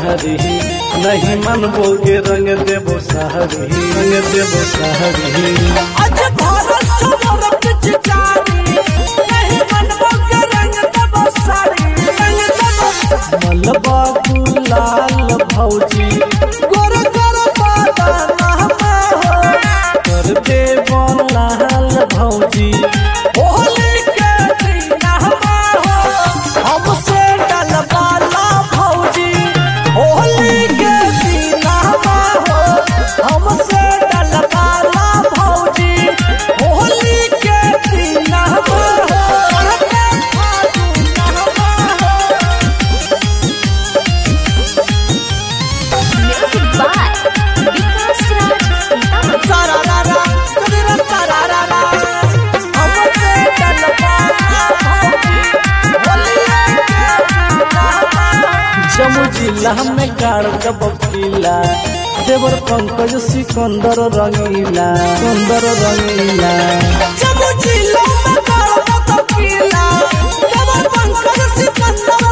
सहरी नहीं मन बोगे रंग देबो सहरी रंग देबो सहरी आज भारत छोड़ पिचकारी नहीं मनवा के रंग तब सारी रंग तब मलबा गुलाल भौजी गोर गोर बादाना हो कर देबो लाल भौजी होली के दिन हो हमसे डलवाला भौजी होली के दिन हो हमसे डलवाला भौजी होली के दिन हो Music by Vikas Raj Sitamat. सारा रा रा तेरा सारा रा रा हमसे डलवाला भौजी होली के दिन हो जम्मू जिला में गाड़ जब किला देवर पंकज सिकंदर रंगीला सुंदर रंगीला जब जिलो में गाड़ो तो किला जब पंकज सिकंदर